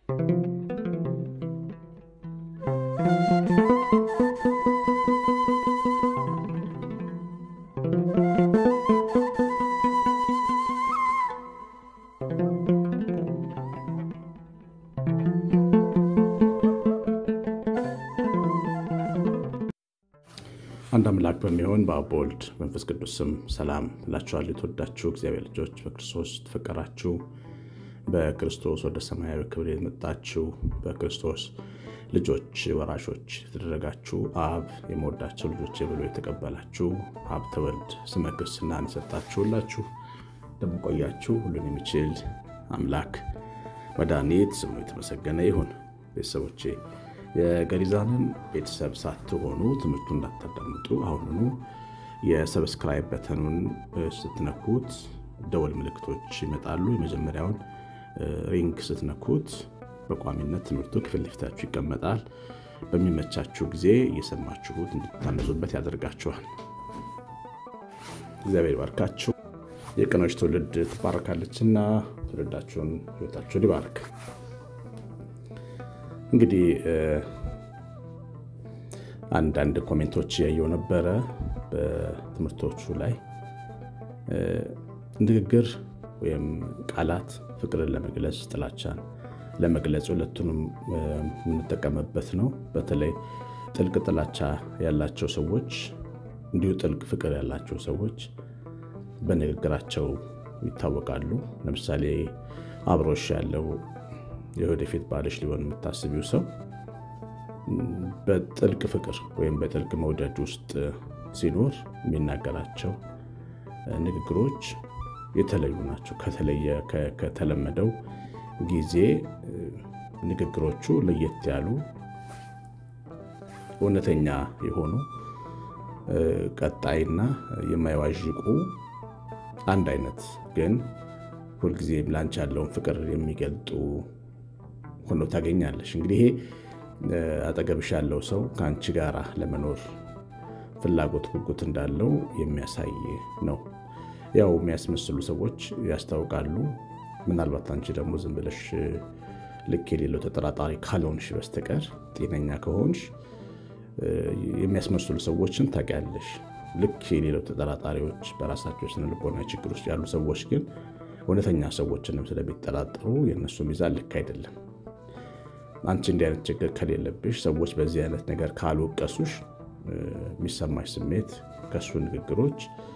አንድ አምላክ በሚሆን በአብ በወልድ መንፈስ ቅዱስ ስም ሰላም እላችኋለሁ። የተወዳችሁ እግዚአብሔር ልጆች በክርስቶስ ተፈቀራችሁ በክርስቶስ ወደ ሰማያዊ ክብር የመጣችሁ በክርስቶስ ልጆች ወራሾች የተደረጋችሁ አብ የመወዳቸው ልጆች ብሎ የተቀበላችሁ ሀብተ ወልድ ስመ ክርስትናን የሰጣችሁላችሁ እንደምቆያችሁ ሁሉን የሚችል አምላክ መድኃኒት ስሙ የተመሰገነ ይሁን። ቤተሰቦቼ የገሪዛንን ቤተሰብ ሳትሆኑ ትምህርቱ እንዳታዳምጡ አሁኑኑ የሰብስክራይብ በተኑን ስትነኩት ደወል ምልክቶች ይመጣሉ። የመጀመሪያውን ሪንግ ስትነኩት በቋሚነት ትምህርቱ ክፍል ለፊታችሁ ይቀመጣል። በሚመቻችሁ ጊዜ እየሰማችሁት እንድትታነጹበት ያደርጋችኋል። እግዚአብሔር ባርካችሁ። የቀኖች ትውልድ ትባረካለችና ትውልዳችሁን ሕይወታችሁን ይባርክ። እንግዲህ አንዳንድ ኮሜንቶች ያየው ነበረ በትምህርቶቹ ላይ ንግግር ወይም ቃላት ፍቅርን ለመግለጽ ጥላቻን ለመግለጽ ሁለቱንም የምንጠቀምበት ነው። በተለይ ጥልቅ ጥላቻ ያላቸው ሰዎች እንዲሁ ጥልቅ ፍቅር ያላቸው ሰዎች በንግግራቸው ይታወቃሉ። ለምሳሌ አብሮሽ ያለው የወደፊት ባልሽ ሊሆን የምታስቢው ሰው በጥልቅ ፍቅር ወይም በጥልቅ መውደድ ውስጥ ሲኖር የሚናገራቸው ንግግሮች የተለዩ ናቸው። ከተለየ ከተለመደው ጊዜ ንግግሮቹ ለየት ያሉ እውነተኛ የሆኑ ቀጣይና የማይዋዥቁ አንድ አይነት ግን ሁልጊዜም ላንቺ ያለውን ፍቅር የሚገልጡ ሆኖ ታገኛለሽ። እንግዲህ ይሄ አጠገብሽ ያለው ሰው ከአንቺ ጋር ለመኖር ፍላጎት፣ ጉጉት እንዳለው የሚያሳይ ነው። ያው የሚያስመስሉ ሰዎች ያስታውቃሉ። ምናልባት አንቺ ደግሞ ዝም ብለሽ ልክ የሌለው ተጠራጣሪ ካልሆንሽ በስተቀር ጤነኛ ከሆንሽ የሚያስመስሉ ሰዎችን ታውቂያለሽ። ልክ የሌለው ተጠራጣሪዎች በራሳቸው ስነ ልቦና ችግር ውስጥ ያሉ ሰዎች ግን እውነተኛ ሰዎችንም ስለሚጠራጠሩ የእነሱ ሚዛን ልክ አይደለም። አንቺ እንዲህ አይነት ችግር ከሌለብሽ ሰዎች በዚህ አይነት ነገር ካልወቀሱሽ የሚሰማሽ ስሜት ከሱ ንግግሮች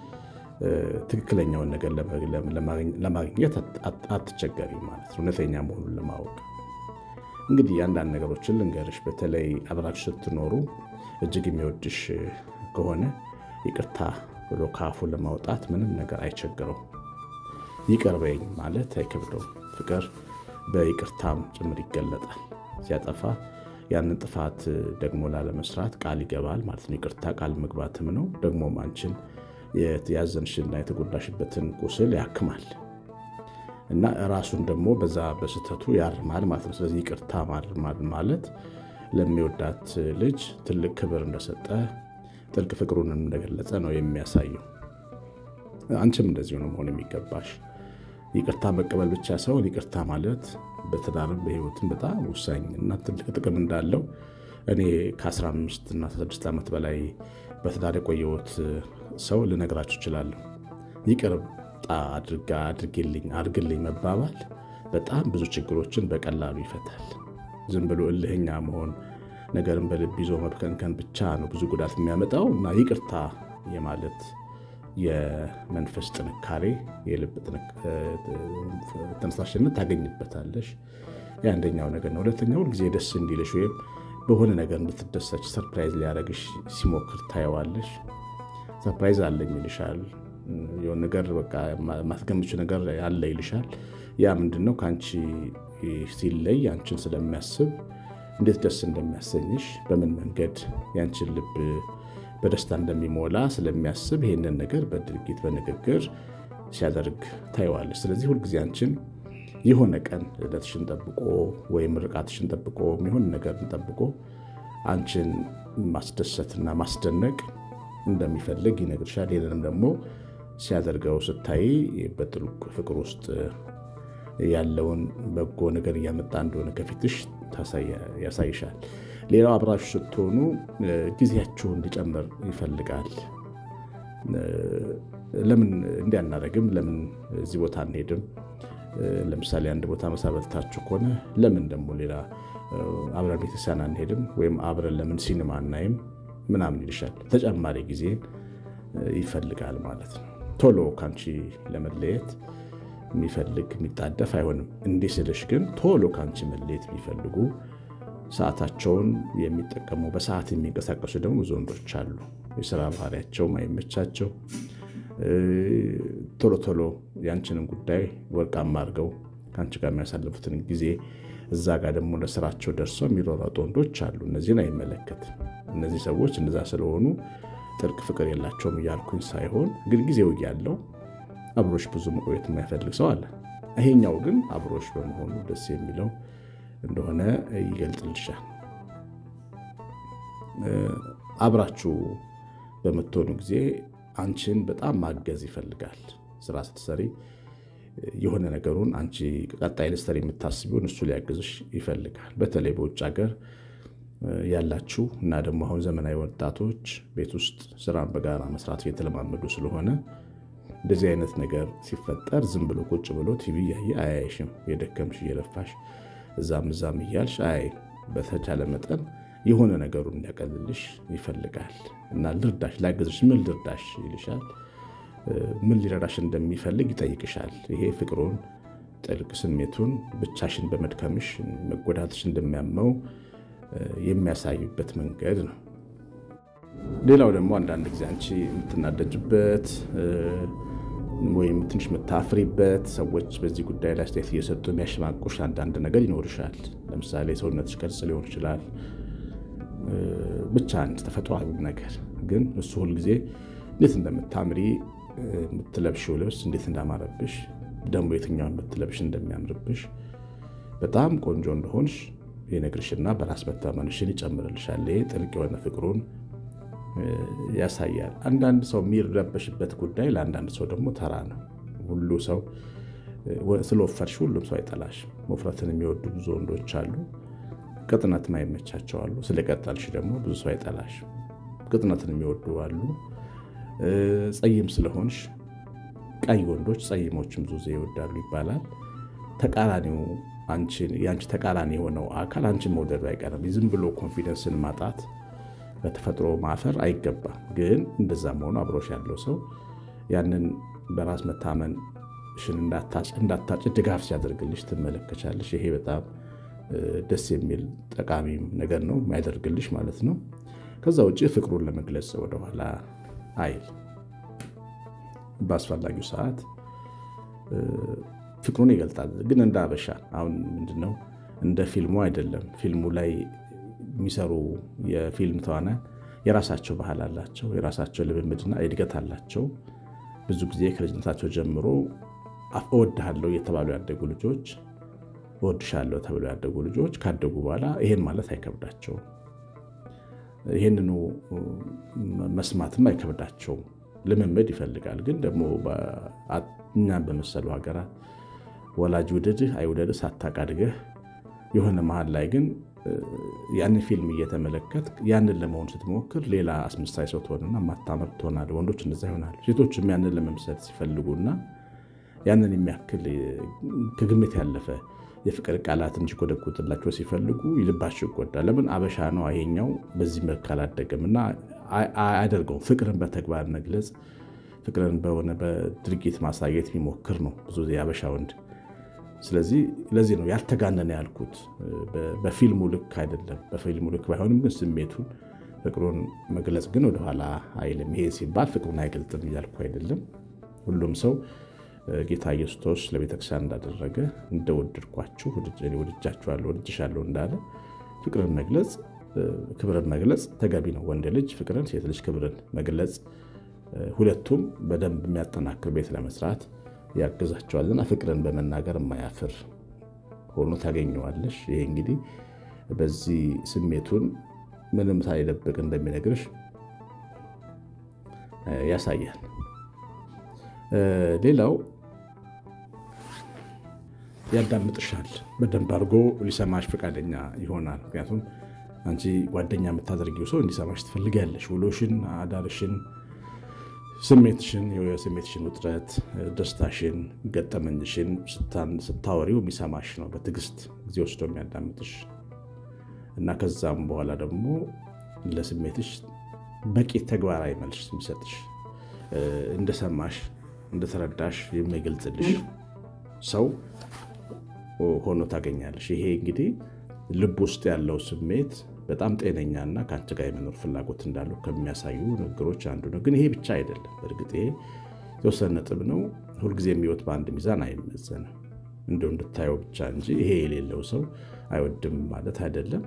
ትክክለኛውን ነገር ለማግኘት አትቸገሪ ማለት ነው፣ እውነተኛ መሆኑን ለማወቅ። እንግዲህ አንዳንድ ነገሮችን ልንገርሽ። በተለይ አብራችሁ ስትኖሩ እጅግ የሚወድሽ ከሆነ ይቅርታ ብሎ ከአፉ ለማውጣት ምንም ነገር አይቸግረው። ይቅር በይኝ ማለት አይከብደውም። ፍቅር በይቅርታም ጭምር ይገለጣል። ሲያጠፋ ያንን ጥፋት ደግሞ ላለመስራት ቃል ይገባል ማለት ነው። ይቅርታ ቃል መግባትም ነው። ደግሞም አንቺን ያዘንሽና የተጎዳሽበትን ቁስል ያክማል እና ራሱን ደግሞ በዛ በስህተቱ ያርማል ማለት ነው። ስለዚህ ይቅርታ ማለት ለሚወዳት ልጅ ትልቅ ክብር እንደሰጠ ጥልቅ ፍቅሩንም እንደገለጸ ነው የሚያሳየው። አንቺም እንደዚሁ ነው መሆን የሚገባሽ። ይቅርታ መቀበል ብቻ ሳይሆን ይቅርታ ማለት በትዳርም በሕይወትም በጣም ወሳኝ እና ትልቅ ጥቅም እንዳለው እኔ ከ15 እና 16 ዓመት በላይ በትዳር የቆየሁት ሰው ልነግራችሁ እችላለሁ። ይቅርታ አድርጋ አድርግልኝ አድርግልኝ መባባል በጣም ብዙ ችግሮችን በቀላሉ ይፈታል። ዝም ብሎ እልህኛ መሆን ነገርን በልብ ይዞ መብከንከን ብቻ ነው ብዙ ጉዳት የሚያመጣው እና ይቅርታ የማለት የመንፈስ ጥንካሬ የልብ ተነሳሽነት ታገኝበታለሽ። የአንደኛው ነገር ነው። ሁለተኛው ሁልጊዜ ደስ እንዲልሽ ወይም በሆነ ነገር እንድትደሰች ሰርፕራይዝ ሊያደርግሽ ሲሞክር ታየዋለሽ። ሰርፕራይዝ አለኝ ይልሻል። የሆነ ነገር በቃ ማስገምችው ነገር አለ ይልሻል። ያ ምንድን ነው? ከአንቺ ሲለይ አንቺን ስለሚያስብ እንዴት ደስ እንደሚያሰኝሽ በምን መንገድ ያንቺን ልብ በደስታ እንደሚሞላ ስለሚያስብ ይሄንን ነገር በድርጊት በንግግር ሲያደርግ ታየዋለች። ስለዚህ ሁልጊዜ አንቺን የሆነ ቀን ልደትሽን ጠብቆ ወይም ርቃትሽን ጠብቆ የሚሆን ነገርን ጠብቆ አንቺን ማስደሰትና ማስደነቅ እንደሚፈልግ ይነግርሻል። ይህንንም ደግሞ ሲያደርገው ስታይ በጥልቅ ፍቅር ውስጥ ያለውን በጎ ነገር እያመጣ እንደሆነ ከፊትሽ ያሳይሻል። ሌላው አብራችሁ ስትሆኑ ጊዜያችሁ እንዲጨምር ይፈልጋል። ለምን እንዲያናረግም ለምን እዚህ ቦታ አንሄድም? ለምሳሌ አንድ ቦታ ምሳ በልታችሁ ከሆነ ለምን ደግሞ ሌላ አብረን ቤተክርስቲያን አንሄድም? ወይም አብረን ለምን ሲኒማ አናይም? ምናምን ይልሻል። ተጨማሪ ጊዜን ይፈልጋል ማለት ነው። ቶሎ ከአንቺ ለመለየት የሚፈልግ የሚጣደፍ አይሆንም። እንዲህ ስልሽ ግን ቶሎ ከአንቺ መለየት የሚፈልጉ ሰዓታቸውን የሚጠቀሙ በሰዓት የሚንቀሳቀሱ ደግሞ ብዙ ወንዶች አሉ። የስራ ባህሪያቸው ማይመቻቸው ቶሎ ቶሎ ያንችንን ጉዳይ ወርቃማ አድርገው ከአንቺ ጋር የሚያሳልፉትን ጊዜ እዛ ጋር ደግሞ ለስራቸው ደርሰው የሚሯሯጡ ወንዶች አሉ። እነዚህን አይመለከትም። እነዚህ ሰዎች እንደዛ ስለሆኑ ጥልቅ ፍቅር የላቸውም እያልኩኝ ሳይሆን ግን ጊዜው እያለው አብሮሽ ብዙ መቆየት የማይፈልግ ሰው አለ። ይሄኛው ግን አብሮሽ በመሆኑ ደስ የሚለው እንደሆነ ይገልጽልሻል። አብራችሁ በምትሆኑ ጊዜ አንቺን በጣም ማገዝ ይፈልጋል። ስራ ስትሰሪ የሆነ ነገሩን አንቺ ቀጣይ ልትሰሪ የምታስቢውን እሱ ሊያግዝሽ ይፈልጋል። በተለይ በውጭ ሀገር ያላችሁ እና ደግሞ አሁን ዘመናዊ ወጣቶች ቤት ውስጥ ስራን በጋራ መስራት እየተለማመዱ ስለሆነ እንደዚህ አይነት ነገር ሲፈጠር ዝም ብሎ ቁጭ ብሎ ቲቪ እያየ አያይሽም። የደከምሽ እየለፋሽ እዛም እዛም እያልሽ አያይ። በተቻለ መጠን የሆነ ነገሩን እንዲያቀልልሽ ይፈልጋል እና ልርዳሽ፣ ላግዝሽ፣ ምን ልርዳሽ ይልሻል። ምን ሊረዳሽ እንደሚፈልግ ይጠይቅሻል። ይሄ ፍቅሩን፣ ጥልቅ ስሜቱን ብቻሽን በመድከምሽ መጎዳትሽ እንደሚያመው የሚያሳዩበት መንገድ ነው። ሌላው ደግሞ አንዳንድ ጊዜ አንቺ የምትናደጅበት ወይም ትንሽ የምታፍሪበት ሰዎች በዚህ ጉዳይ ላይ አስተያየት እየሰጡ የሚያሸማቁሽ አንዳንድ ነገር ይኖርሻል። ለምሳሌ ሰውነትሽ ቅርጽ ሊሆን ይችላል። ብቻ አንድ ተፈጥሯዊ ነገር ግን እሱ ሁልጊዜ እንዴት እንደምታምሪ የምትለብሽው ልብስ እንዴት እንዳማረብሽ ደግሞ የትኛውን ብትለብሽ እንደሚያምርብሽ በጣም ቆንጆ እንደሆንሽ ይነግርሽና በራስ መተማመንሽን ይጨምርልሻል። ይሄ ጥልቅ የሆነ ፍቅሩን ያሳያል። አንዳንድ ሰው የሚረበሽበት ጉዳይ ለአንዳንድ ሰው ደግሞ ተራ ነው። ሁሉ ሰው ስለወፈርሽ ሁሉም ሰው አይጠላሽ። መፍረትን የሚወዱ ብዙ ወንዶች አሉ። ቅጥነት ማይመቻቸው አሉ። ስለቀጠልሽ ደግሞ ብዙ ሰው አይጠላሽ። ቅጥነትን የሚወዱ አሉ። ጸይም ስለሆንሽ ቀይ ወንዶች ጸይሞችን ብዙ ጊዜ ይወዳሉ ይባላል። ተቃራኒው የአንቺ ተቃራኒ የሆነው አካል አንቺን መውደዱ አይቀርም። ዝም ብሎ ኮንፊደንስን ማጣት በተፈጥሮ ማፈር አይገባም። ግን እንደዛም ሆኖ አብሮሽ ያለው ሰው ያንን በራስ መታመንሽን እንዳታጭ ድጋፍ ሲያደርግልሽ ትመለከቻለሽ። ይሄ በጣም ደስ የሚል ጠቃሚ ነገር ነው የሚያደርግልሽ ማለት ነው። ከዛ ውጭ ፍቅሩን ለመግለጽ ወደኋላ አይል። በአስፈላጊው ሰዓት ፍቅሩን ይገልጣል። ግን እንደ አበሻ አሁን ምንድነው እንደ ፊልሙ አይደለም። ፊልሙ ላይ የሚሰሩ የፊልም ተዋናያን የራሳቸው ባህል አላቸው፣ የራሳቸው ልምምድና እድገት አላቸው። ብዙ ጊዜ ከልጅነታቸው ጀምሮ እወድሃለሁ እየተባሉ ያደጉ ልጆች፣ እወድሻለሁ ተብለው ያደጉ ልጆች ካደጉ በኋላ ይሄን ማለት አይከብዳቸውም። ይህንኑ መስማትም አይከብዳቸውም። ልምምድ ይፈልጋል። ግን ደግሞ እኛን በመሰሉ ሀገራት ወላጅ ውደድህ አይውደድህ ሳታውቅ አድገህ የሆነ መሀል ላይ ግን ያንን ፊልም እየተመለከት ያንን ለመሆን ስትሞክር ሌላ አስመሳይ ሰው ትሆንና ማታመር ትሆናለህ። ወንዶች እንደዛ ይሆናሉ። ሴቶችም ያንን ለመምሰል ሲፈልጉና ያንን የሚያክል ከግምት ያለፈ የፍቅር ቃላት እንዲጎደጉጥላቸው ሲፈልጉ ልባቸው ይጎዳል። ለምን አበሻ ነው ይሄኛው በዚህ መልክ አላደገም እና አያደርገውም። ፍቅርን በተግባር መግለጽ፣ ፍቅርን በሆነ በድርጊት ማሳየት የሚሞክር ነው ብዙ ጊዜ አበሻ ወንድ። ስለዚህ ለዚህ ነው ያልተጋነነ ያልኩት። በፊልሙ ልክ አይደለም። በፊልሙ ልክ ባይሆንም ግን ስሜቱን ፍቅሩን መግለጽ ግን ወደኋላ አይልም። ይሄ ሲባል ፍቅሩን አይገልጥም እያልኩ አይደለም። ሁሉም ሰው ጌታ ኢየሱስ ለቤተክርስቲያን እንዳደረገ እንደወደድኳችሁ ወድጃችኋለሁ፣ ወድጅሻለሁ እንዳለ ፍቅርን መግለጽ ክብርን መግለጽ ተገቢ ነው። ወንድ ልጅ ፍቅርን፣ ሴት ልጅ ክብርን መግለጽ ሁለቱም በደንብ የሚያጠናክር ቤት ለመስራት ያግዛቸዋልና ፍቅርን በመናገር የማያፍር ሆኖ ታገኘዋለሽ። ይሄ እንግዲህ በዚህ ስሜቱን ምንም ሳይደብቅ እንደሚነግርሽ ያሳያል። ሌላው ያዳምጥሻል። በደንብ አድርጎ ሊሰማሽ ፈቃደኛ ይሆናል። ምክንያቱም አንቺ ጓደኛ የምታደርጊው ሰው እንዲሰማሽ ትፈልጊያለሽ። ውሎሽን፣ አዳርሽን፣ ስሜትሽን፣ የስሜትሽን ውጥረት፣ ደስታሽን፣ ገጠመኝሽን ስታወሪው የሚሰማሽ ነው። በትዕግስት ጊዜ ወስዶ የሚያዳምጥሽ እና ከዛም በኋላ ደግሞ ለስሜትሽ በቂ ተግባራዊ መልስ የሚሰጥሽ እንደሰማሽ እንደተረዳሽ የሚገልጽልሽ ሰው ሆኖ ታገኛለሽ። ይሄ እንግዲህ ልብ ውስጥ ያለው ስሜት በጣም ጤነኛና ከአንቺ ጋር የመኖር ፍላጎት እንዳለው ከሚያሳዩ ንግግሮች አንዱ ነው። ግን ይሄ ብቻ አይደለም። በእርግጥ ይሄ የተወሰነ ነጥብ ነው። ሁልጊዜ የሚወት በአንድ ሚዛን አይመዘንም። እንደው እንድታየው ብቻ እንጂ ይሄ የሌለው ሰው አይወድም ማለት አይደለም።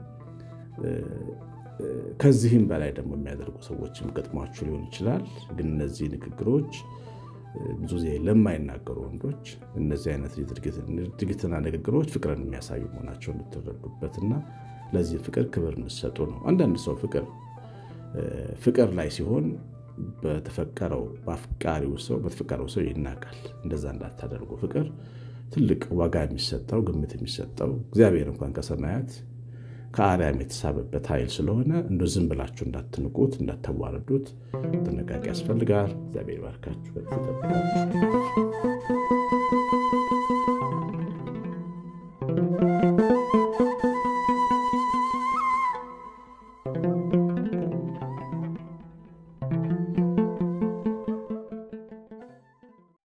ከዚህም በላይ ደግሞ የሚያደርጉ ሰዎችም ገጥሟችሁ ሊሆን ይችላል። ግን እነዚህ ንግግሮች ብዙ ጊዜ ለማይናገሩ ወንዶች እነዚህ አይነት ድርጊትና ንግግሮች ፍቅርን የሚያሳዩ መሆናቸው እንድትረዱበትና ለዚህ ፍቅር ክብር እንድሰጡ ነው። አንዳንድ ሰው ፍቅር ፍቅር ላይ ሲሆን በተፈቀረው በአፍቃሪው ሰው በተፈቀረው ሰው ይናቃል። እንደዛ እንዳታደርጉ። ፍቅር ትልቅ ዋጋ የሚሰጠው ግምት የሚሰጠው እግዚአብሔር እንኳን ከሰማያት ከአርያም የተሳበበት ኃይል ስለሆነ እንደ ዝም ብላችሁ እንዳትንቁት፣ እንዳታዋርዱት ጥንቃቄ ያስፈልጋል። እግዚአብሔር ባርካችሁ።